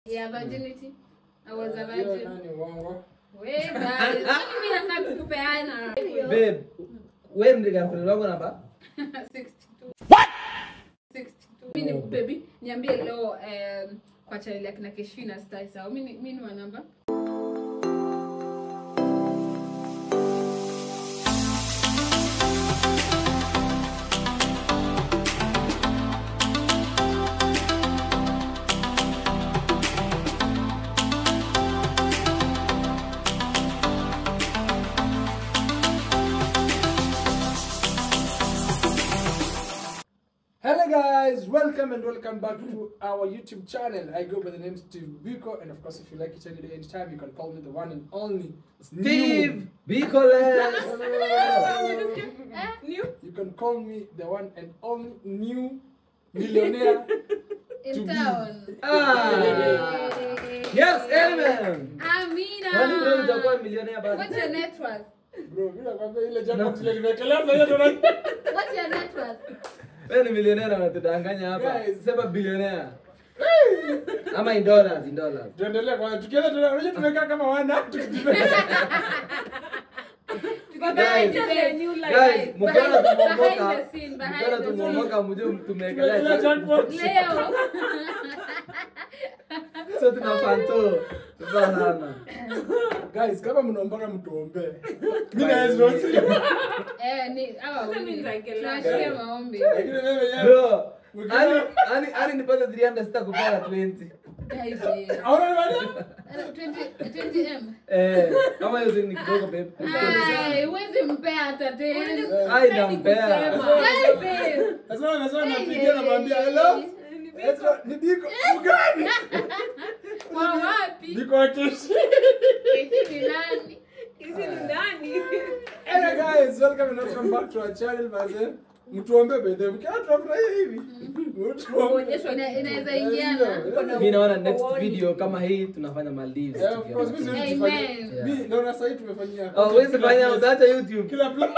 Yeah, virginity. I was a Hiyo virgin. nani uongo? We guys, mimi nataka tukupeana. Babe, wewe ndiye girlfriend wangu namba? 62. What? 62. Mimi ni baby, niambie leo um, kwa channel ya kina Keshina Star sawa. Mimi ni- mimi ni wa namba. Hello guys, welcome and welcome back to our YouTube channel. I go by the name Steve Biko, and of course, if you like each other anytime, you can call me the one and only Steve Bikoles. No, no, no, no, no. Eh? New You can call me the one and only new millionaire. in To be. town. Ah. Yes, amen. Amina. Kwani bro utakuwa millionaire bado? What's your net worth? Bro, mimi nakwambia ile jacket ile nimekelea sasa hiyo ndo What's your net worth? Wewe ni millionaire unatudanganya hapa. Guys. Sema billionaire. Ama in dollars, in dollars. Tuendelee kwanza. Tukienda tuna unajua tumekaa kama wana tukitembea. Guys, guys, mkiona Behind- tumeomoka, behind the scene, behind mkiona the scene. tumeomoka mjue Tumekelea tumeekelea jackpot. Leo. So tuna panto. Tupa sana. Guys, kama mnaombaga mtuombee. Mimi Bye. na Ezra. Eh, ni hawa Hata mimi wawili. nitaekelea. Tunashikia maombi. Lakini mimi yenyewe Bro, ani ani ani nipate 300 sitakupea 20. Guys, eh, Aona ni bado? 20 20M. Eh, kama hiyo ni kidogo babe. Ai, huwezi mpea hata tena. Ai nampea. Ai, babe. Sasa nasema Hey, napigia namwambia hello. Ezra, ni Biko. Ugani? Kwa wapi? Biko wa Keshi. Hivi ni nani? Hey guys, welcome and welcome back to our channel mazee. Mtuombe by the way. Mkiwa tunafurahia hivi. Mtuombe. Ina- Inaweza ingiana. Mimi naona next video kama hii tunafanya Maldives. Yeah, of course, mimi together. siwezi Amen. kufanya. Mimi naona sasa hivi tumefanyia. Oh, wewe fanya utaacha YouTube. Kila plan.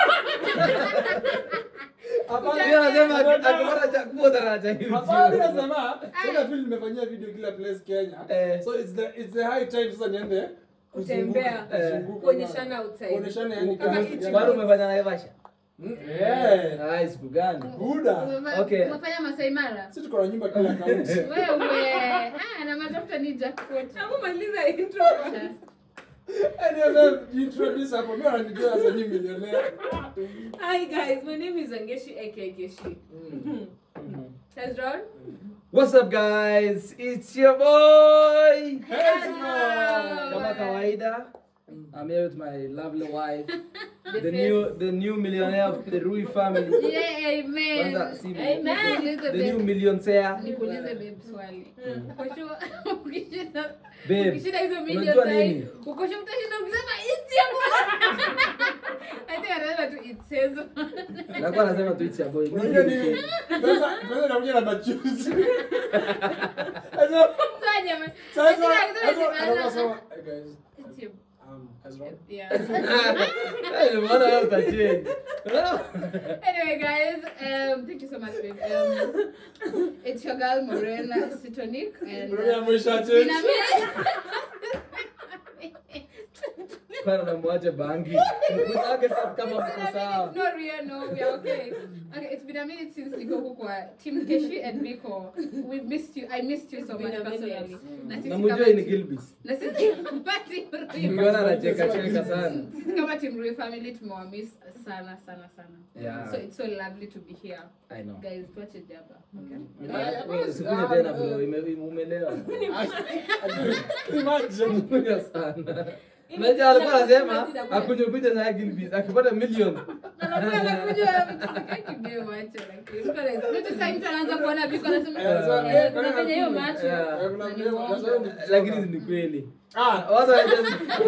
Hapana. Pia anasema akipata cha kuota na cha Hapana, YouTube. nasema sasa vile nimefanyia video kila place Kenya. Eh. So it's the it's the high time sasa niende Kutembea. kuzunguka, kuzunguka. Kuonyeshana outside. Kuonyeshana yani Kama kama hichi- Bado umefanya na Naivasha? Mm, Eh. Ah, siku gani? Buda. Umefanya- Okay. Umefanya Masai Mara? Sisi tuko na nyumba kila kaunti. Wewe. Ah, na matafuta ni jackpot. Hebu maliza intro. Anyway, introduce hapo. Mimi wananijua sasa ni millionaire. Hi guys, my name is Angeshi aka Keshi. Hezron? What's up guys? It's your boy. Ezra. Kama kawaida. I'm here with my lovely wife. The The face. new the new millionaire of the Rui family. Yeah, amen. Kwanza si Amen. Nikuulize The new babe. millionaire. Nikuulize babe swali. Uko sure ukishinda Babe, ukishinda hizo unajua million nini? time, uko sure utashinda ukisema it's your boy. I think anasema tu it says. Nakuwa nasema tu it's your boy. Mimi Unajua ni nini? kid. Pesa pesa inakuja na machuzi. Ezra. Sasa jamani. Sasa Ukishinda Ezra ukisema anasema hey guys, it's your um Ezra. Yeah. Eh, mbona wewe utachange? Anyway, guys, um, thank you so much, babe. Um, it's your girl Morena Sitonic, and Mbona uh, mwisha in a change? minute. Bana namwache bangi. Mwisake sasa kama mko sawa. No, Ria, no, we are okay. Okay, it's been a minute since Niko Kukwa. Team Keshi and Biko, we missed you. I missed you so It's much been a minute. personally. Na sisi Na kama mjue ni team- Gilbis. na sisi kama team Rui- Mkiona anacheka cheka sana. sisi kama team Rui family tumewamiss sana sana sana. Yeah. So it's so lovely to be here. I know. Guys, tuache jaba. Okay? Wewe Usikuje tena bro, ime- umelewa. Imagine. Kunywa sana. Unajua alikuwa anasema akunywe kuja na Gilbis akipata milioni. anaanza kuona biko anasema Eh, so, eh, eh, kuna kuna- venye hiyo macho Yeah. Eh, kuna na ni vile- uongo. sasa ni- Lakini ni kweli. Ah, Watu wanajua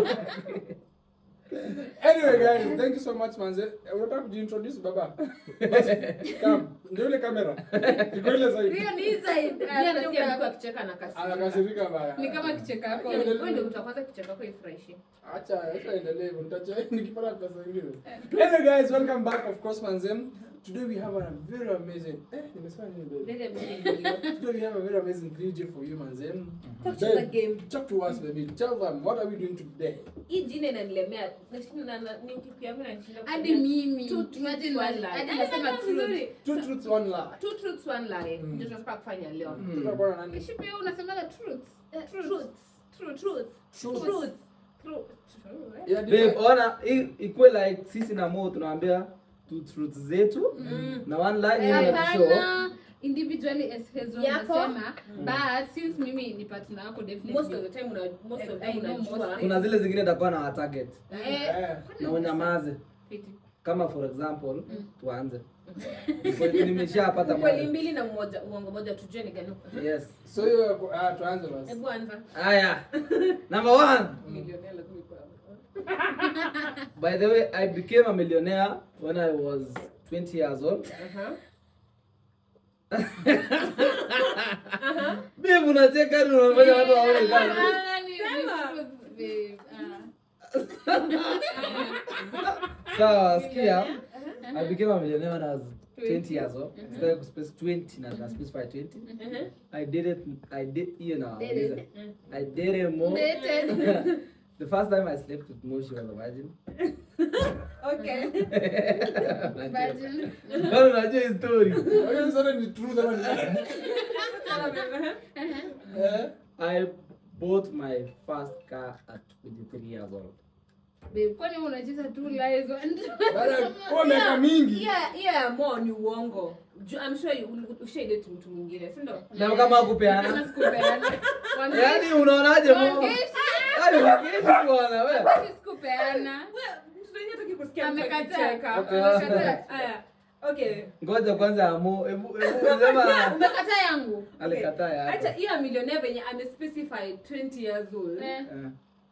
Anyway guys, thank you so much manze. Eh, Unataka kujiintroduce baba? Basi, come. Ndio ile kamera. Iko ile zaidi. hiyo ni inside Pia Ah, nasikia ndio mtu akicheka na kasi. Anakasirika baya. ni kama kicheka yako Wewe ndio mtu wa kwanza kicheka kwako ifurahishe. Acha, acha endelee hivyo. Nitacha nikipata pesa nyingine. Anyway guys, welcome back of course manze. today we have a very amazing. Eh, nimesema nini baby? Very amazing. Today we have a very amazing video for you, manze. Talk to the Babe, game. Talk to us, baby. Tell them what are we doing today? Hii jina inanilemea. Nashinda na- na- ni ukikiambia nashinda hadi kusema. mimi Two truths, imagine one hadi lie. hadi Yaani nasema nasema truth vizuri. Two truths, one lie. Two truths, one lie. Mm. Ndio tunataka kufanya leo. Mm. Tutakuwa na nani? kishi pia unasemaga truth Eh, Truth. truth. truth Truth. Truth. Truth. truth Yeah, Babe, different. ona i- ikuwe like sisi na Mo tunaambia two truths zetu Mm. na one lie ni ya show. hapana individually as Hezron Yako? nasema but since mimi ni partner wako Most of definitely the time una most of the I time know unajua. most Kuna zile zingine takuwa na target eh Eh. na unyamaze. fiti. Kama for example, tuanze. Nimeshapata Kweli moja. mbili na mmoja uongo moja tujue ni gani. Yes. So hiyo ah, tuanze basi. Hebu anza. Aya. Number one. Millionaire lazima ikuwe hapo. By the way, I became a millionaire when I was 20 years old. Aha. Babe, unacheka ni unafanya watu waone gani? Ah, ni- ni Sema. truth, babe. Ah. Sawa, sikia. I became a millionaire when I was 20 years old. Sitaki kuspace 20 na na specify 20. Mhm. I did it I did you know. Did it. I did it more. Dated. the first time I slept with Mo, she was a virgin. Okay. Virgin. Bado unajua hii story. Hiyo sasa ni truth ama ni lie? Eh? I bought my first car at 23 years old. Babe, kwani unacheza two lies one Baada ya kuwa miaka mingi. Hiyo hiyo ya mo ni uongo. Ju- I'm sure you ushaidate mtu mwingine, si ndio? Na kama kupeana. Kama sikupeana. Wangeshi- Yaani unaonaje Mo? wangeshi- Yaani wangeshi bwana wewe. wangeshi sikupeana. Mtu mwenyewe hataki kusikia mtu Amekataa. akicheka. Okay. Amekataa. Aya. Okay. Ngoja kwanza amo. Hebu hebu sema Umekataa yangu. alikataa Acha yako. hiyo ya millionaire venye ame-specify 20 years old. Eh. Eh.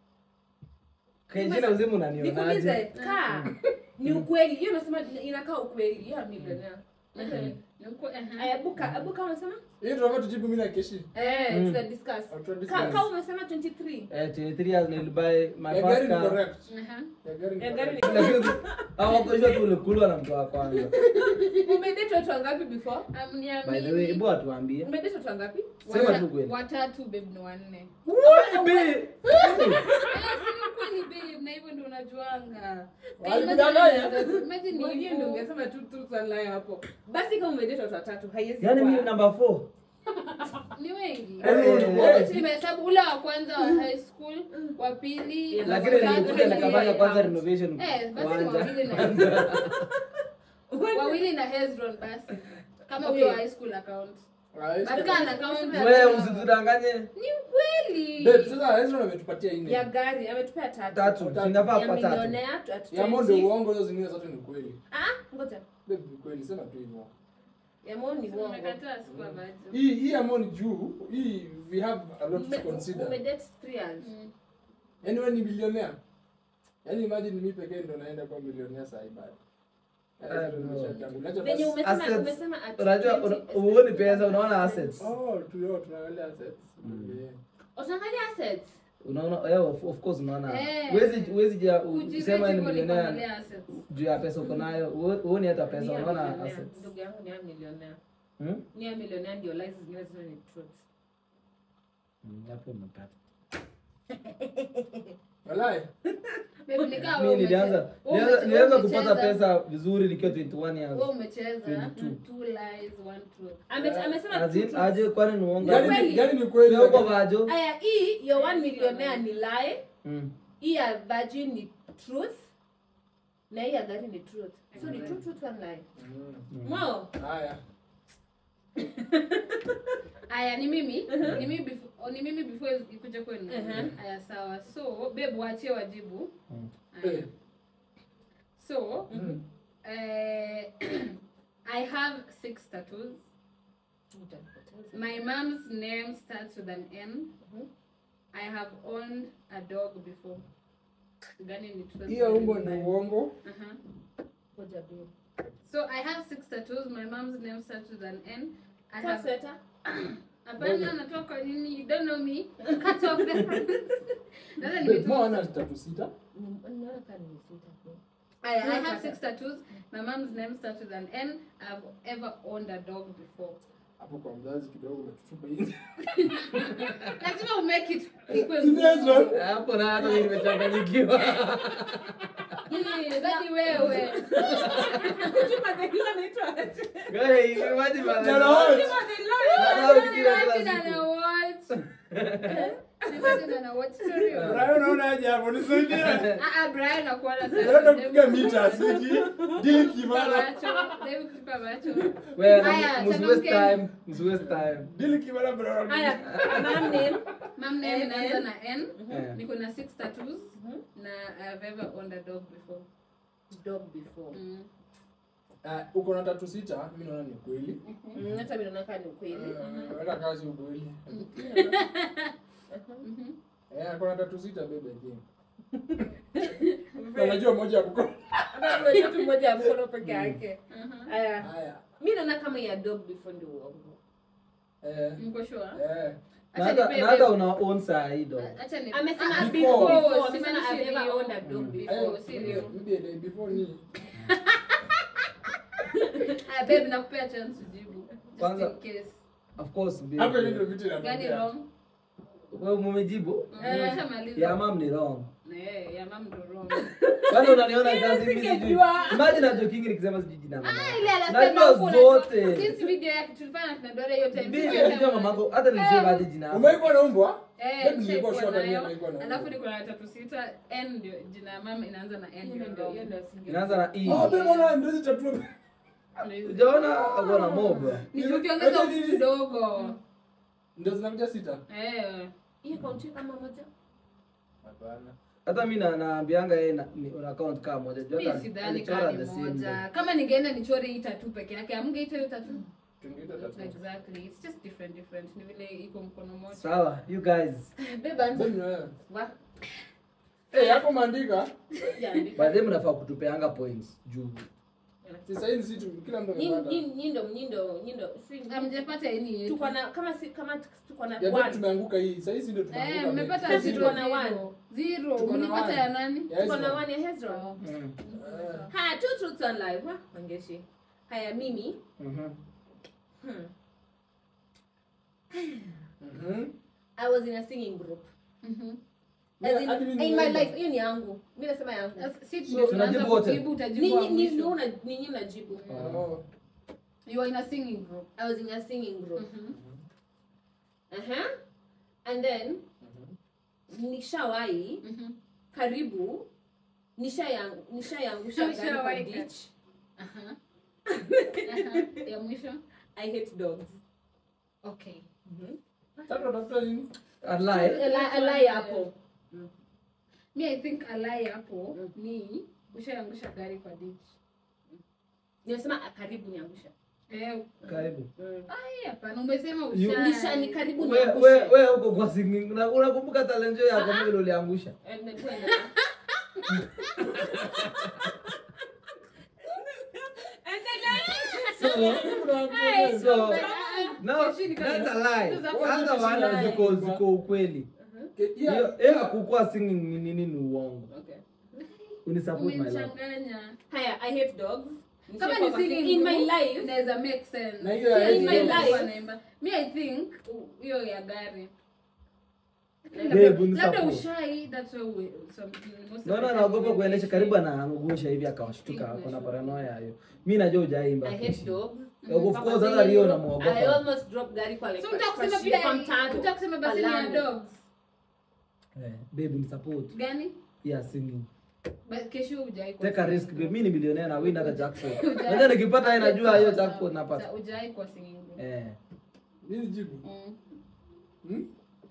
Kejina uzima Nikuulize, unanionaje? kaa ni ukweli. Hiyo nasema inakaa ukweli. Hiyo ya millionaire. Okay. Ni uko- aha. Aya, buka, buka umesema? Hiyo tunafaa tujibu mimi na Keshi. Eh, Mm. tuta discuss. Au tuta Ka- discuss. Ka umesema 23. Eh, 23 years nilibuy my Ya first gari ni car. correct. Aha. Ya gari ni Ya gari correct. ni- Lakini hawakujua tu ulikulwa na mtu wa kwanza. Umedate watu wangapi before? Amniamini. By the way, hebu atuambie. Umedate watu wangapi? Sema Wata- tu kweli. watatu babe ni wanne Babe. Eh, si ni ukweli babe na hivyo ndo unajuanga Walikudanganya? Imagine Mwenyewe hivyo. ndio ungesema tu tu swali hapo. Basi kama umedate watu watatu, haiwezi Yaani kuwa- mimi number 4. ni wengi Eh, Wote nimehesabu ule wa kwanza wa high school wa pili Yeah, Lakini wa tatu, nilikuja na nikafanya yeye kwanza out. renovation Eh, basi kwanza. wawili na wawili na Hezron basi kama huyo wa high school account Ah, hizo- But kana account Wewe usitudanganye. ni ukweli Babe, sasa hizo wametupia nne. ya gari ametupea tatu. Tatu, Tatu. sinafaa Ya kwa tatu. millionaire tu at Ya Mo ndio 20. uongo, hizo zingine zote ni kweli. Ah, ngoja. Babe, ni kweli, sema tu hivyo. Ya Mo ni uongo. Umekataa sikuwa maji Hii hii ya Mo ni juu. Hii we have a lot to Ume- consider. Umedate three years. Mm. Yaani wewe ni bilionea. Yaani imagine mimi pekee ndo naenda kwa milionea saa hii bado. Ah, no. Venye Venye umesema Assets. umesema at Unajua 20, una- huoni pesa unaona assets. Oh, tulio tunaangalia assets. Mm. Yeah. Utaangalia assets. Unaona yeah, of, of course unaona. Eh. Huwezi huwezi ja Kujirate usema ni hivyo ni millionaire kuangalia assets. juu ya pesa uko nayo. Huo- Huoni hata Ni pesa ya unaona millionaire. assets. Ndugu yangu ni ya millionaire. Hmm? Ni ya millionaire ndio lies zingine zote ni truth. Mm, Hapo umepata. Walai. Babe, nikaa Mimi wewe nilianza umeche- wewe nilianza umeche- nilianza wewe kupata umecheza- pesa vizuri nikiwa 21 years. wewe umecheza 22. two lies one truth Ame- Amesema As two in, truths. aje kwani ni uongo? Gari Kweli. ni gari ni kweli. Sio kwa vajo. Aya, hii your one millionaire ni lie. Mm. Hii ya virgin ni truth. Na hii ya gari ni truth. So ni two truth one lie. Mm. Mm. Mo, Haya. aya ni mimi ni mimi before oh, ni mimi before ikuje kwenu Mhm. aya sawa so babe waachie wajibu Mm. Aya. Eh. so Mm. eh, i have six tattoos my mom's name starts with an n Mhm. i have owned a dog before gani ni truth, Hiyo gani umbo ni ni lie? uongo. Aha. ngoja babe. so i have six tattoos my mom's name starts with an n i Kwa have sweta. Hapana, natoka nini? You don't know me. Cut off the front. Sasa Babe, Mo nimetoka. ana tatu sita. Ni- Naona kama ni sita. babe. I, I have six tattoos. My mom's name starts with an N. I've ever owned a dog before. hapo kwa mzazi kidogo umetutupa nje Lazima umake it equal. Kinezo. hapo na hata mimi nimechanganyikiwa Hii, Dadi wewe. Juma the Hill anaitwa aje? Guys, imagine man. Tena wewe. Juma the Lion. Wanao kila kila Imagine siku. ana watch. Imagine ana watch story. Brian unaona aje hapo nisaidie Ah, ah, Brian akuona Nataka kupiga mita siji dili kimara macho. Hebu kutupa macho. Wewe, Haya, msi waste changamkeni. time, msi waste time. dili kimara bro Haya, mom name. Mom name N, inaanza N. na N. Yeah. Niko na six tattoos na I've ever owned a dog before. Dog before. Mm. Ah, uko na tatu sita mimi naona ni ukweli Mm, hata mimi naona kama ni ukweli. Eh, hata kazi ukweli Mhm. eh ako na tatu sita bebe je na najua moja ya kuko Hata kuna kitu moja ya mkono peke yake. Mhm. Haya. haya Mimi naona kama ya dog before ndio uongo. eh Mko sure? eh Na Acha hata- nipe na hata babe. una own saa hii dog. Acha ni Amesema Ah, before. before. Simanishi Amesema I've ever ndio. owned a dog Mm. before. Ayo, serious. maybe the day before ni Ah, babe nakupea chance ujibu. Just Kwanza- in case. Of course, babe. hapo hivi ndio vitu Gani inatokea wrong? Wewe mumejibu? Mm, Eh. nishamaliza. Ya mam ni wrong. Eh, ya mam ndo wrong. Kwani unaniona kazi mimi sijui. Singejua. Imagine na joking nikisema sijui jina mama. Ah, ile anasema Najua huko unajua- zote. Since video yake tulifanya na kina Dora hiyo time. Mimi sisi yote najua mwana- mamako hata nilisema hadi jina. yako. umeikuwa na umbwa Eh, Babe, nishaikuwa nilikuwa sure nayo. mimi nilikuwa na Alafu umbwa. niko na tatu sita. N ndio jina ya mama inaanza na N Hiyo ndio ndio- wrong. hiyo ndio singe- Inaanza na E. oh babe ona ndio hizo tatu Ujaona ako na mob. Ni juu ukiongeza vitu kidogo. ndio zinakuja sita Eh. Hiyo kaunti kama moja. hapana Hata mimi na naambianga yeye na- ni una account kama moja. Juu Mi hata sidhani alichora kama ni the same moja. day. Kama ningeenda nichore hii tatu peke yake, amngeita hiyo tatu. tungeita tatu Exactly. It's just different different. Ni vile iko mkono mmoja. Sawa, you guys. Beba anza. Babe, ni wewe. Wa- eh hapo maandika Sijaandika. By the way mnafaa kutupeanga points juu. sasa hizi si tu kila mtu Nyi- amepata nyi- nyindo nyindo nyindo si Hamjapata any yetu. tuko na kama si kama tuko na ya babe one tumeanguka hii sasa hizi ndio Eh, tumeanguka mmepata babe. zero tuko na zero. one. Zero. Tuko na Mlipata one. ya nani? Ya tuko hizo. na one ya Hezron. Oh. Mm. Eh, Haya, two truths and live. Ha, Mangeshi. Haya mimi. Mhm. Hmm. mhm. I was in a singing group. Mhm. As in, Hadi mimi in my nimeenda. life, hiyo ni yangu. Mimi nasema yangu. As- Si So, ndio tunajibu tunaanza wote? kujibu utajibu Ninyi wa ni mwisho. ni una ninyi mnajibu. Oh. You are in a singing group. I was in a singing group. Mhm. Uh-huh. And then nishawahi Mhm. karibu nishayang nishayangusha gari kwa Ushawahi ditch. Aha. Aha. Ya mwisho. I hate dogs. Okay. Tatu watafuta nini Alai. Alai alai hapo. Mi I think alai hapo ni ushaangusha gari kwa ditch. Nimesema ah, karibu niangusha. Eh, Karibu. ai hapana umesema You- usha. Nisha ni karibu We we niangushe. we uko kwa singing. Una- Unakumbuka talent yako kama vile uliangusha. And then twende. So Ai, So, but, ah, no, Keshini that's kama- a lie. Hizo zako Hata zote wana lie. ziko ziko ukweli. Ke- yeah, Hiyo hiyo kukua singing ni nini ni uongo. Okay. Unisupport my love. umenichanganya. Haya, I hate dogs. Kama Nishakuwa ni kwa singing in my group, life. inaweza make sense. Na hiyo ya Si hizi in my dogs. life wanaimba. Mi I think u- hiyo ya gari. Babe, Labda- unisupport. labda ushai that's why we some most of the Naona time anaogopa we kuendesha wish karibu we- anaangusha hivi akawashtuka Think kuna we should. paranoia hiyo. Mimi najua hujaimba. I hate dogs. Of Papa course hata singing Rio group, I namuogopa. almost dropped gari kwa like So kwa- unataka kwa kusema shimo, pia kwa mtaro. unataka kusema basi ni ya Alani. dogs. Eh, babe unisupport. Gani? Yeah, singing. Ba- kesho hujai kwa Take a singing risk babe. group. Mimi ni millionaire na win hata jackpot. Hujai- Unajua nikipata yeye najua hiyo Sawa, sawa. jackpot napata. Sa- hujai kwa singing group. Eh. nini jibu Mm. Hmm?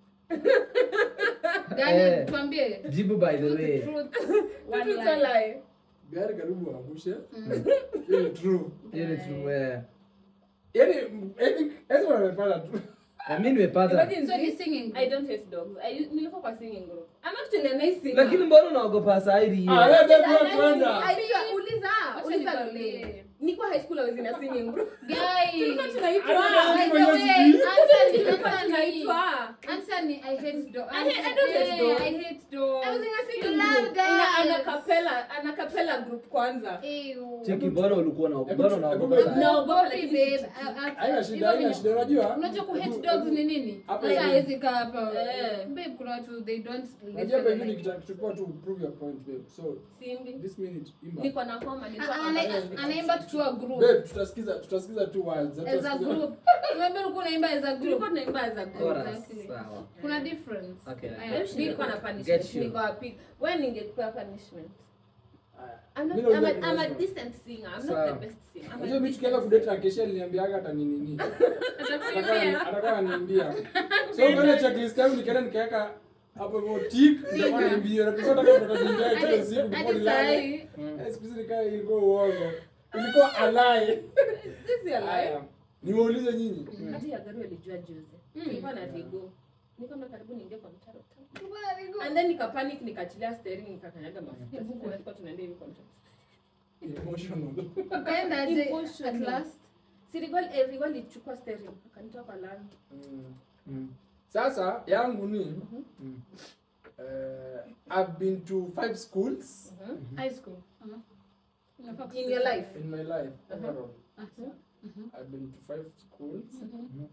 Gani? Eh. Tuambie. Jibu by the Truth, way. truth, one Truth lie. or lie? gari karibu angushe Mm. hiyo ni true Hiyo ni true. Eh. yaani I think Ezra amepata tu Na mimi nimepata. Imagine So ni this. singing group. I don't hate dogs. I nilikuwa kwa singing group. I'm actually a nice singer. Lakini mbona unaogopa Saidi hiyo? ah wewe babe wewe kwenda I- uliza, Wacha uliza nikwambie. Lole. niko high school I was in a singing group Guys. tulikuwa tunaitwa Ah, by the Tulikuwa way, answer ni- tulikuwa answer ni- tunaitwa answer ni I hate dog. I hate- I don't hate Eh, dogs. I hate dogs. I was in a You singing love group ina girls. ana capella ana capella group kwanza Ew. cheki mbona ulikuwa na Hebu- mbona hebu- unaogopa hebu- sana? Naogopa, Naogopi, lakini babe. sichuki. Ah, ah, haina shida hivyo haina venye- shida unajua unajua ku hate Hebu- dogs hebu- ni nini Hapa Sasa hivi. hawezi kaa hapa Eh. babe kuna watu they don't unajua listen pengine like- kitachukua tu prove your point babe so simbi this minute imba niko na homa nilikuwa Ah, ana- hapa. anaimba tukiwa group babe tutasikiza tutasikiza tu words as a Hatutasikiza- group remember ulikuwa unaimba as a group tulikuwa tunaimba as a group Chorus, Exactly. sawa. kuna difference Okay. Aya, Maybe niko- nilikuwa na Get punishment you. niko wapi wewe ningekupa punishment Aya. I'm not, Mimi I'm, a, naongea I'm a kidogo. decent singer. I'm Sawa. not the best singer. I'm a unajua mimi decent tukienda kudate na kesha niliambiaga hata nini nini Atakuimbia. atakuwa ananiambia so kwenye checklist yangu nikaenda nikaweka hapo hivyo tick ndio niambie na kisha nataka tutakajimbia kila siku before hadi nilale sahi Eh, siku hizi nikaa ilikuwa uongo ilikuwa alai This is a lie. haya niwaulize nyinyi Hata ya gari walijua juzi. Tulikuwa na Vigo. Niko na karibu niingie kwa mtaro. And then nikapanic nikachilia steering nikakanyaga mafuta. Sasa tulikuwa tunaenda hivi kwa mtaro. emotional ukaenda aje Emotional. at last Si Rigol eh, Rigol alichukua steering akanitoa kwa lami. Mm. Mm. sasa yangu ni Mm. eh, I've been to five schools high school uh-huh. Unafaa In your kusema. life. in my life Uh-huh. overall. Ah, sawa. Mhm. I've been to five schools Mhm.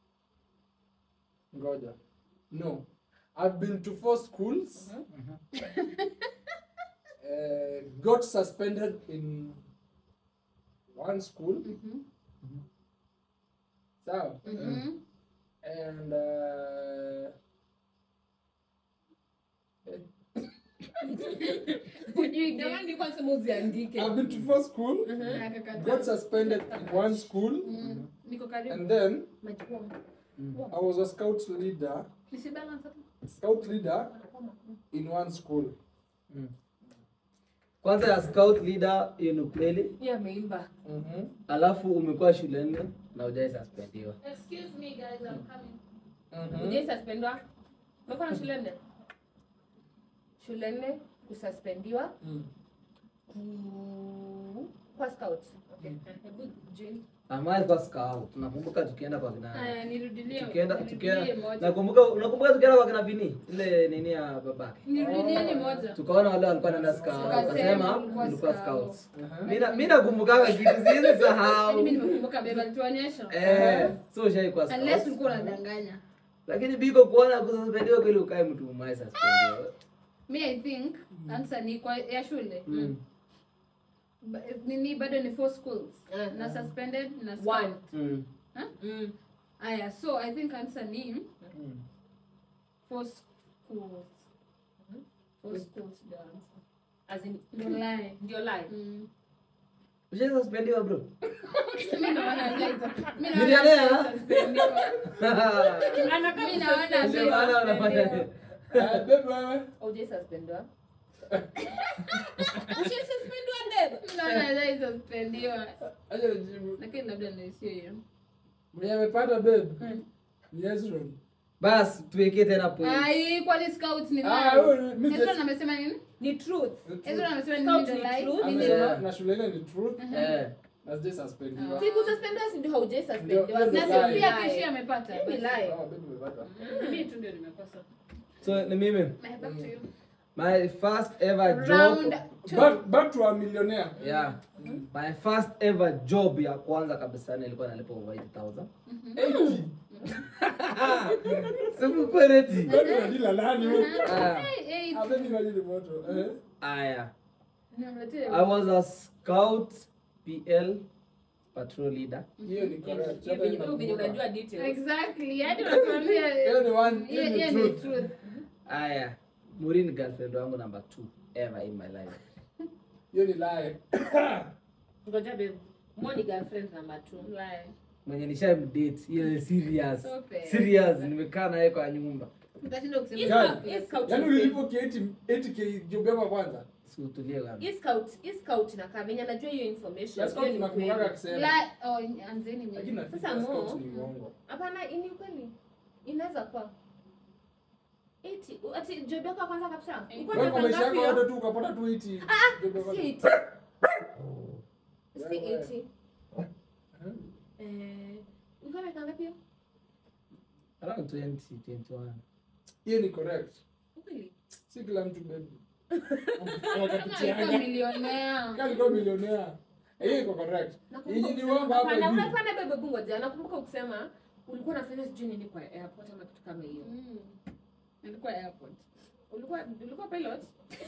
ngoja no I've been to four schools uh, got suspended in one school Mhm. sawa Mhm. and uh, Hujui Ndio maana game. nilikuwa nasema uziandike. I've been to four school Akakataa. got suspended in one school Mm. niko karibu and then Majukumu. I was a scout leader Nisibalance hapo. scout leader in one school Mm. kwanza ya scout leader hiyo ni kweli Yeye ameimba. mm-hmm. alafu umekuwa shuleni na ujai suspendiwa Excuse me guys, I'm coming. Mm-hmm. Ujai suspendwa? Umekuwa na shule nne? Shule nne kususpendiwa Mm. ku kwa scout. Okay. Hebu join. amai kwa scout nakumbuka tukienda kwa kina Haya, nirudilie. tukienda nirudilie tukienda moja. nakumbuka unakumbuka tukienda kwa kina vini ile nini ya babake Nirudieni moja. tukaona wale walikuwa naenda scout Tukasema wakasema ulikuwa ulikuwa scout. scouts Uh-huh. Mimi na- mimi nakumbukanga kitu siwezi Yaani sahau mimi nimekumbuka beba alituonyesha. eh so ushai kwa Unless scouts ulikuwa unadanganya. lakini biko kuona kususpendiwa kweli ukae mtu umai suspendiwa Me I think answer ni kwa ya shule. mm. Ba- Nini bado ni four schools. Uh-huh. Na suspended na One. scout. Mm. Mm. Aya, so I think answer ni Mm. four schools. Four schools ndio answer. As in Ndio lie. ndio lie. Mm. ushai suspendiwa bro Mimi naona hajaita. Mimi Millionaire, naona huh? hajasuspendiwa. Anakaa Mimi naona Ndio maana hajasuspendiwa. unafanya Eh, babe wewe Ujai suspendwa? Ujai suspendwa ndevu? Mimi naona hajasuspendiwa. acha nijibu Lakini labda ndio sio hiyo. mwenye amepata babe ni Hezron basi tuwekee tena point Ai, kwani scout ni Ah, lie? huyu ni- Ezra amesema nini? Ni truth. Ezra amesema nini Scout ndio ni lie? truth. Nini? Amesema Yeah. na shule ile ni truth eh na sijai suspendiwa Si kususpendwa si ndio haujai Ndio, suspendiwa. ndio Na lie. si pia kishi amepata. Ni lie. Ah, babe umepata Mimi tu ndio nimekosa. so ni mimi Back to you. my first ever Round job two. back, back to a millionaire yeah my first ever job ya kwanza kabisa nilikuwa nalipa over 8000 80 siku kwereti Kwani unadila nani huyu Ah, Hey, hey, Ah, babe imagine moto eh aya nimetea. i was a scout pl patrol leader hiyo ni correct Hiyo Hata venye- ina- hiyo venye unajua details. Exactly. Hadi unatuambia hiyo ni one hiyo hiyo ni hiyo ni truth truth. aya muri ni girlfriend wangu number two ever in my life hiyo ni lie Ngoja babe. Mo ni girlfriend number two. Lie. mwenye nishamdate ile serious Sope. serious nimekaa naye kwa nyumba Utashinda kusema. Yes, Guys, scout- yes, scout yaani ni ulilipo ki 80 80k job yako ya kwanza siutulie kwanza Hii scout, hii scout inakaa venye anajua hiyo information. Let's go hiyo ni tunakumbukaga kweli. akisema Lie. Oh, anzeni nyinyi. lakini Sasa nafikiri Mo- scout ni uongo Hapana, hii ni kweli. Inaweza kuwa. Eti, ati job yako ya kwanza kabisa. Ulikuwa wewe kwa unataka maisha yako ngapi yote tu ukapata tu 80 job ya hiyo? kwanza Si eti. si 80 Huh? eh ulikuwa miaka ngapi hiyo Around 20, 21. hiyo ni correct Ukweli? si kila mtu baby alikuwa milionea kama alikuwa milionea hiyo iko correct Nakumbuka Hii ni ukisema- wamba hapa hapana, hivi. hapana, bebe bungo ngoja. nakumbuka ukisema ulikuwa unafanya sijui nini kwa airport ama kitu kama hiyo Mm. alikuwa airport ulikuwa ulikuwa pilot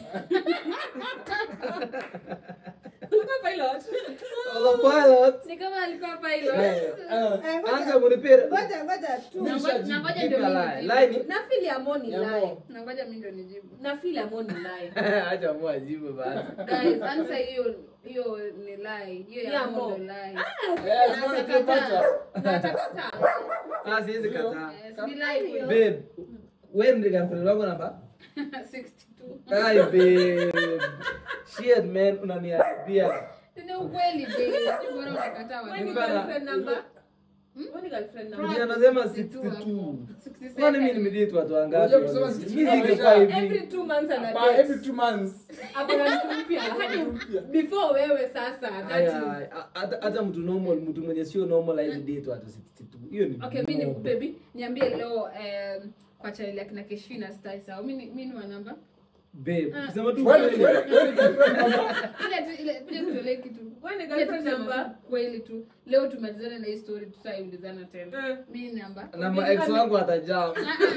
ulikuwa pilot I was a pilot. ni kama alikuwa pilot Eh, Anza kunipira. ngoja ngoja tu Na ngoja- na ngoja ndio Give me a mimi lie. nijibu. Lie na feel amoni ya lie mo. na ngoja mimi ndio nijibu na feel amoni lie Acha mua jibu basi. guys answer hiyo hiyo ni lie hiyo Ya ya mo. mondo lie Eh, sio utapata. natakataa Ah, siwezi kataa. Yes, ni lie hiyo Babe, wewe ndiye girlfriend wangu namba? 62 Ai babe. Shit man, unaniharibia. ni ukweli babe bora unakataa Wewe ni watu Bana. girlfriend number Wewe ni girlfriend number Ndio anasema 62 62. 67. Kwani mimi nimedate watu wangapi? Unajua kusema 62 Mimi singekuwa hivi. every two months ana Ba- date. every two months Ako na mtu mpya hadi mpya. before wewe sasa that Aya, is aya, hata hata mtu normal, mtu mwenye sio normal hizi date watu 62. Hiyo ni. okay mimi ni normal. baby niambie leo um, kwa channel ya kina Keshina Star sawa mimi ni- mimi ni wa namba Babe, Ah. kusema tu Wewe- kweli. wewe- wewe ni girlfriend number. ile tu ile kuja kutolee kitu Wewe ni Ile tu girlfriend kusema number tu kweli tu leo tumalizane na hii story tutaiulizana tena Eh. mimi ni namba Na ma ex wangu watajam.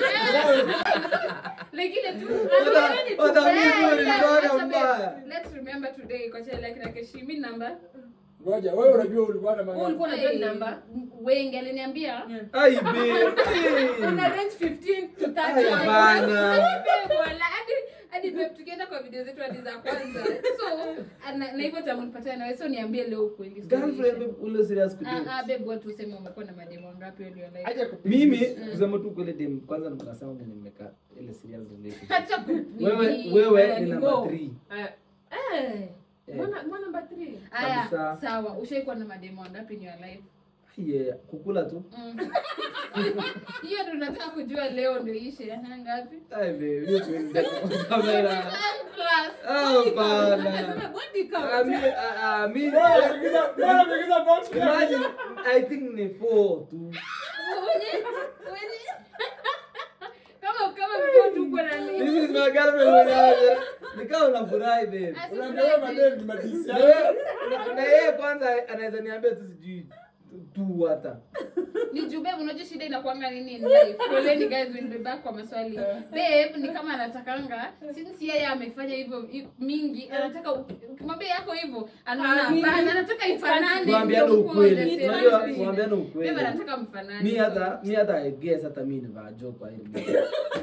like ile tu Wata- wataambiwa Eh, nilikuwaga acha babe. mbaya. let's remember today kwa channel ya kina Keshi mimi ni namba Ngoja, wewe unajua ulikuwa na Wewe mangapi? ulikuwa unajua ni Hey, namba wengi aliniambia Ai babe. una Hey. range 15 to 30 Ai bana. Babe, wala, hadi hadi babe tukienda kwa video zetu hadi za kwanza so na na hivyo tamunipatana nawe so niambie leo ukweli Girlfriend babe, ule serious Ah, kudate. ah, babe watu useme umekuwa na mademo ngapi ulio like Acha kupiga. Mimi kusema tu kweli dem kwanza nikasema mwenye nimekaa ile serious relationship. Acha ku- Wewe nini? wewe Aya, ni ni number go. 3. Eh. Eh. Mbona mbona number 3? Aya, kabisa. sawa ushaikuwa na mademo ngapi in your life Yeah, kukula tu. Mm. hiyo ndo nataka kujua leo ndo ishe Aha, ngapi Ai babe, hiyo tuwezi kwa kamera. Plus. Oh bana. Sema body count. Ah, mi ah, ah, mi Bora umepigiza- bora umepigiza box. imagine I think ni 4 tu. Wenye- wenye- kama kama mko tuko na nini This is my girlfriend mwenyewe. Nikao unafurahi babe. Unaambia wewe madem ni madisi. Na wewe- na- na yeye kwanza anaweza niambia tu sijui tu hata. ni juu babe unajua shida inakuanga nini in life poleni guys will be back kwa maswali babe ni kama anatakanga since yeye amefanya hivyo i- mingi anataka uki- ukimwambia yako hivyo anaona Ah, mimi- hapana anataka ifanane Tuambiane ndio mkuwe on the ukweli. same Unajua page. tuambiane babe ukweli. anataka mfanane Mi hata mi hata I guess hata mi ni vajo kwa hili.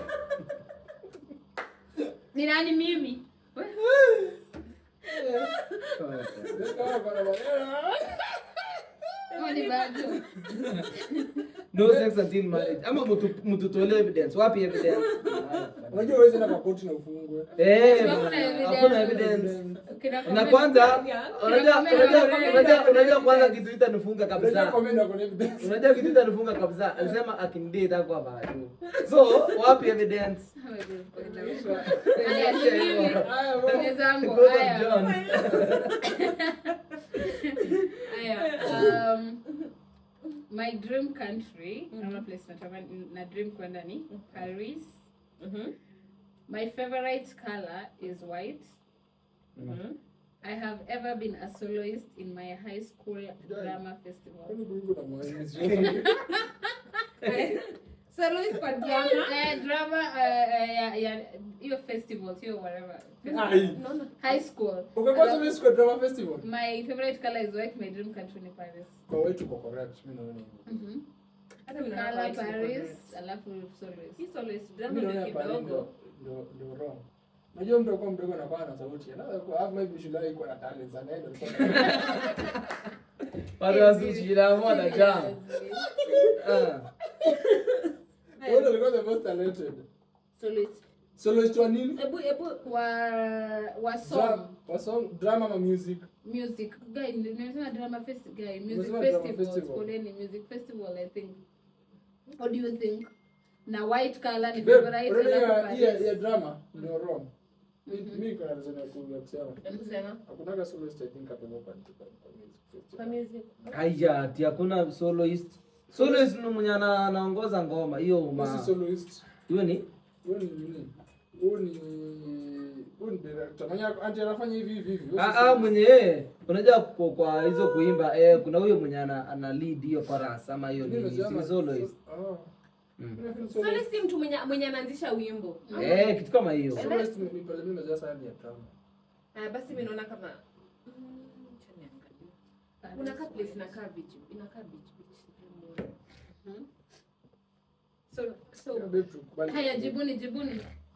ni nani mimi Ama ni bado No sex until marriage. Ama mtu mtu tolee evidence. Wapi evidence? Unajua huwezi enda kwa koti na ufungwe. Eh, Hakuna bana, evidence. hakuna evidence. Kina Na comment kwanza Kina unajua comment unajua wale- unajua unajua kwanza kitu itanifunga Unajua kabisa. comment wako na evidence. Unajua kitu itanifunga kabisa. Alisema akinidate hapo hapa. So, wapi evidence? Haya, ni mimi. Haya, wewe. Ndugu zangu, Because of haya. John. Haya, um, my dream country ama place natamani na dream kwenda ni paris Mhm. my favorite color is white Mhm. i have ever been a soloist in my high school drama festival Kwani kuliko na mwalimu? Soloist kwa drama. Eh, drama uh, ya ya hiyo festival hiyo whatever Ai. No, no. high school Umekuwa tu Miss kwa drama festival? my favorite color is white my dream country ni paris Kwa wetu uko correct. Mimi naona hivyo. Mhm. Hata mimi naona color white iko paris correct. alafu soloist Hii soloist drama Mimi ndio naona pale kidogo. ndo ndo ndo wrong. Unajua mtu akuwa mdogo anakuwa na sauti. Anaweza kuwa hapo maybe shule yake iko na talent sana ndio alikuwa. Watu wasishira moja jam. Ah. Wewe ndio alikuwa the most talented. soloist Soloist wa nini? Ebu ebu wa wa song Dra- Wa song, drama ama music? music guy nimesema drama fest guy music Umesema drama festival festival. poleni music festival i think what do you think na white color ni Babe, favorite unaona alafu ya- ya Paris. ya drama ndio wrong. Mi- mi kuna reason ya ku- ya kusema Hebu sema. hakunaga soloist I think hapo kwa kwa kwa music festival. Kwa music. Aya, ati hakuna soloist. Soloist ni mwenye ana- anaongoza ngoma. Hiyo Huyu si ma. soloist Hiyo ni huyu ni nini huyu ni huyu ni director mwenye anti anafanya hivi hivi hivi Huyu si Ah, ah, soloist. mwenye unajua kwa, kwa hizo kuimba eh, kuna huyo mwenye ana, ana lead hiyo chorus ama hiyo Mimi ni nimesema si soloist. Ah. Mm. Mimi feel Solo soloist- si mtu mwenye mwenye anaanzisha wimbo. Eh, kitu kama hiyo. soloist ni- ni pale mimi najua sana ni ya drama. Ah, basi mimi naona kama Mm, acha niangalie. Unakaa place inakaa beach. Inakaa beach beach. So, so, Yeah, babe, tukubali. haya jibuni jibuni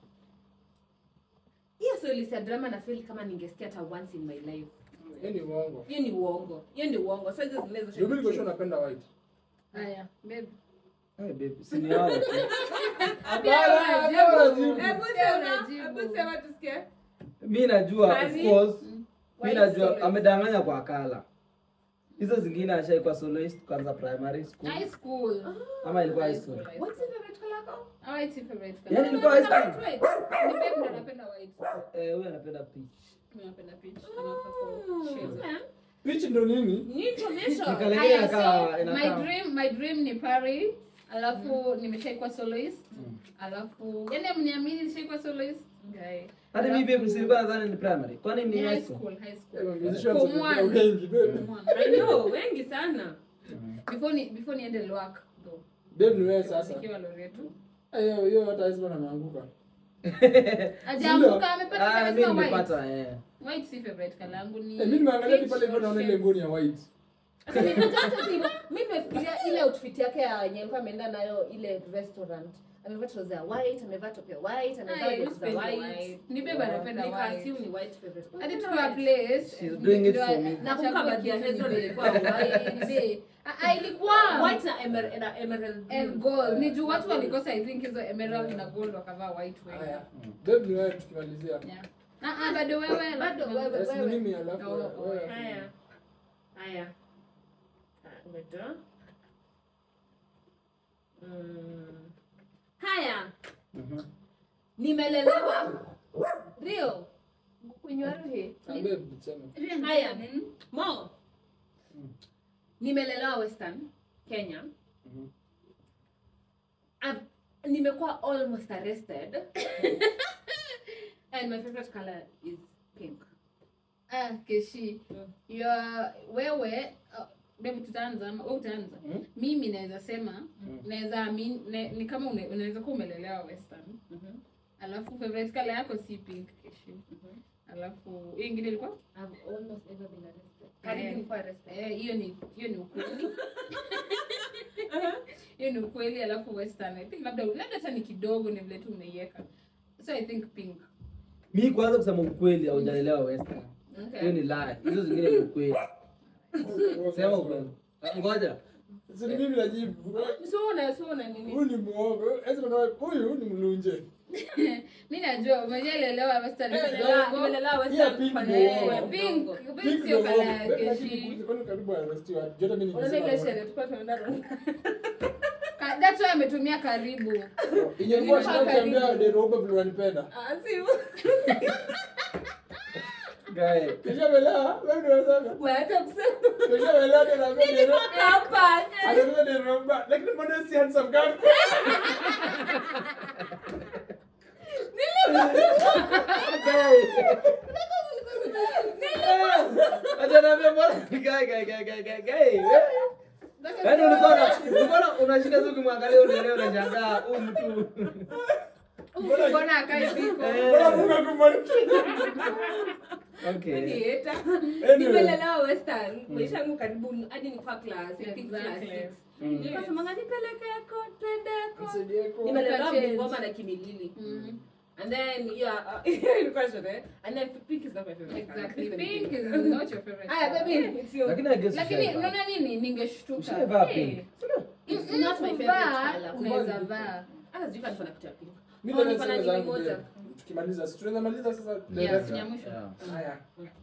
Hiyo solo ya drama na feel kama ningesikia hata once in my life. Hiyo ni uongo Hiyo ni uongo. Hiyo ni uongo. Sasa hizo zingine zote. ndio mimi niko sure napenda white haya babe Eh, babe, si ni hao tu. Hapana, hapana, jibu. Hebu sema, hebu sema tusikie. Mi najua of Nani? course. Mi White najua soloist. amedanganya kwa kala. Hizo zingine ashaikuwa soloist kwanza primary school high school ama ilikuwa high school. High What's your favorite color yako? Ah, white si favorite color. Yaani ilikuwa high school. White. Ni babe ndo anapenda white Eh, huyu anapenda peach. Mimi napenda peach Anataka kwa shades. Okay. Pitch ndo nini Ni information. Nikale- Haya, inakaa- so, inakaa- my dream my dream ni Paris alafu nimeshaikuwa soloist Mm. alafu yani mniamini nishaikuwa soloist guy Hadi mimi babe silikuwa nadhani ni primary. Kwani ni ni high high school? school high Eh, school musicians Form wamekuwa one. wengi babe Form one. I know, wengi sana. before ni before niende Lwak though babe ni wewe sasa nikiwa Loreto Eh, hiyo hiyo hata Hezbollah anaanguka ajaanguka amepata Ah, sana mimi white nimepata eh. white si favorite color yangu ni Eh, mimi nimeangalia tu peach pale hivyo or naona ile shades. nguo ni ya white Sasa mimi najua hata hivyo. Mimi nimefikiria ile outfit yake ya yenye alikuwa ameenda nayo ile restaurant. Amevaa trouser ya white, amevaa top ya white, amevaa Ay, boots za sipendi white. white. ni bebe anapenda Nika white assume ni white favorite. hadi Unapenda tukiwa white? place She's doing it ndio- for me. nachagua Nakumbuka baadhi ya kitu Hezbollah ni ilikuwa babe. white. Babe. Ah, ah, ilikuwa White na emer- na emerald blue. and gold ni juu watu walikosa i think hizo emerald na gold wakavaa white wengi haya babe ni wewe tukimalizia Yeah. Ah, ah, bado wewe Bado wewe. Yes, ni mimi alafu Oh, oh, wewe. Haya. Haya. Ah, ngoja. Mm. Haya. Mhm. Nimelelewa. Rio. Kunywa ruhi. Ah, babe tuseme Haya. Mm. Mo. Nimelelewa Western Kenya. Mhm. I've- nimekuwa almost arrested. And my favorite color is pink. Ah, keshi Mm. Your- wewe uh, babe tutaanza ama wewe utaanza Mm. mimi naweza sema Mm. naweza amin ne, ni kama une- unaweza kuwa umelelewa western Mhm. alafu favorite color yako si pink keshi Mhm. alafu hiyo ingine ilikuwa I've almost ever been arrested. Karibu Eh. nilikuwa arrested. Eh, hiyo ni hiyo ni ukweli hiyo ni ukweli alafu western i think labda labda hata ni kidogo ni vile tu umeiweka so i think pink Mi kwanza kusema ukweli haujalelewa western. Hiyo ni lie. Hizo zingine ni ukweli. Sema ukweli. Ah, Ngoja. Si ni mimi najibu So una so una nini? huyu ni muongo Hezbollah huyu ni mlunje mi najua umejalelewa western Nimelelewa- kidogo nimelelewa Pia Western pink kwa ndio nini? uongo. pink Uongo. pink sio kala ya keshi kwani karibu arrestiwa jota mimi Unaona ile nikisema sherehe tulikuwa tunaenda Rwanda? Ka- that's why ametumia karibu ingekuwa Ilikuwa shida ukiambia karibu. Deroba vile wanipenda Ah, si Guy. kishamelewa wewe ndio unasema wewe hata kusema. kishamelewa ndio naambia Deroba Hapa. Anaambia Deroba lakini mbona si handsome kama Acha niambie mbona guy guy guy guy guy guy. Yaani ulikuwa una- ulikuwa una- unashika tu ukimwangalia ule leo unashangaa huyu mtu. mbona akai piko mbona Mungu akubariki Okay. Nieta. Anyway. Nimelelewa Western. Maisha yangu karibu hadi nilikuwa class, I think class Exactly. six. Mm. Nilikuwa semanga nipelekeko, twendeko. Msaidieko. Nimelelewa Change. Bungoma na Kimilili. Mhm. And then yeah, uh, ilikuwa sherehe. And then pink is not my favorite. color. exactly Please pink don't is think. not your favorite Aya, color. baby, it's your Lakini I guess lakini ushaivaa. unaona nini ningeshtuka Ushaivaa Eh, pink. It's mm, not my kuvaa, favorite color. unaweza vaa Hata sijui kama niko na kitu ya pink. Mimi Oh, ndio niko na nasema nini zangu moja. pia. tukimaliza si tunaweza maliza sasa Yes, director. ya mwisho. Yeah. Haya.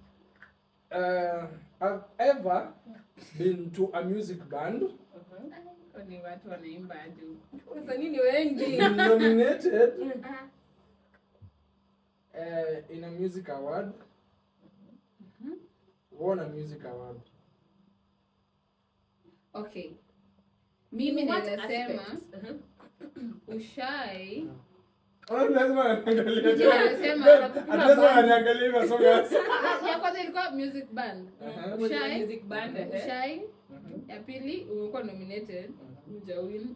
Uh, I've ever been to a music band Kwani watu wanaimba aje huko? Wasanii ni wengi. been nominated uh, in a music award won a music award okay mimi What naweza sema aspect? Uh-huh. ushai Watu lazima waniangalie Ndio, tena. anasema Babe, anakupiga ati lazima band. waniangalie hivyo, so guys. ya kwanza ilikuwa music band Aha. ushai Music band, eh. ushai ya pili umekuwa nominated ujawin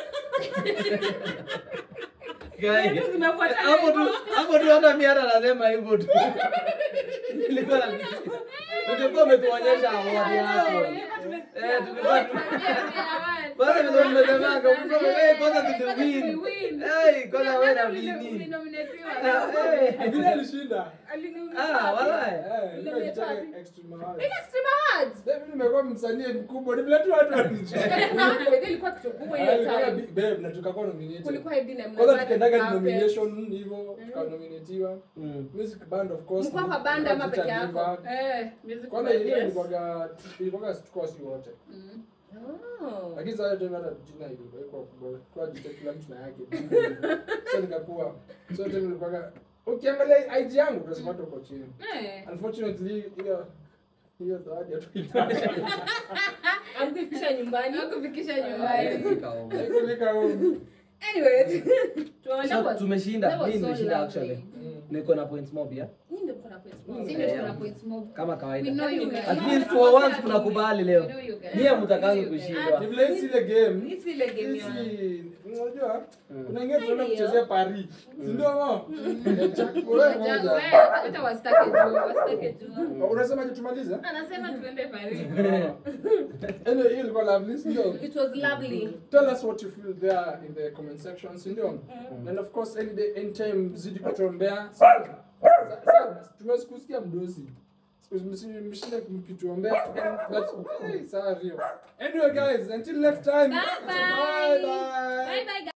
Guy, Vitu zinafuatana hapo tu hivyo. hapo tu hata mimi hata nasema hivyo tu Nilikuwa na ungekuwa umetuonyesha award yako eh tulikuwa tu kwanza vile mmesemanga ukisema eh kwanza tuliwin eh kwanza wewe na nini eh Vile alishinda. ah walai Eh, ilikuwa Nominated ikitaka wapi? Extreme Awards. Extreme Babe, mimi nimekuwa msanii mkubwa, ni vile tu watu wanicheka. ilikuwa kitu kubwa Ah, hiyo ilikuwa time. bi- babe, na tukakuwa nominated. kulikuwa hadi na Kwanza mnavaa tukaendaga carpet. nomination hivyo, tukanominatiwa. Mm. Music band of course. Mlikuwa kwa ni- band ama Teacher peke yako? Niva. Kwanza hiyo ilikuwaga ilikuwaga tuko si wote. Oh. Lakini sasa tena hata jina iliwekwa kubwa. Kwa jina kila mtu na yake. So nikakuwa. So tena ilikuwaga ukiangalia IG yangu utasema tu uko chini. Unfortunately hiyo hiyo zawadi hatuipata. Amkufikisha nyumbani kufikisha Eh, nyumbani fika huko. Haikufika home. Anyways, So, tunaona tumeshinda mimi nimeshinda actually Mm. niko na points mob ya Nyinyi ndio mko na points mob. Sisi ndio tuko na points mob. kama We kawaida know you guys. at least for once tunakubali leo We know you guys. nyie mtakangi We know you guys. kushindwa Ni vile hii ile game. Hii si ile game ya Sisi unajua Mm. kuna ingine tunaenda Ndio. kuchezea Paris. Si ndio mo? Chakula Waja- moja. wewe, hata wasitake juu, wasitake juu. Unasema je tumalize? Anasema tuende Paris. Anyway, hiyo ilikuwa lovely, si ndio? It was lovely. Tell us what you feel there in the comment section, si ndio? And of course, any day, anytime zidi kutuombea. Sasa sasa, tumesikusikia mdosi. Mshinde mkituombea. But, hey, sawa Rio. Anyway guys, until next time. Bye bye. Bye bye. Bye bye guys.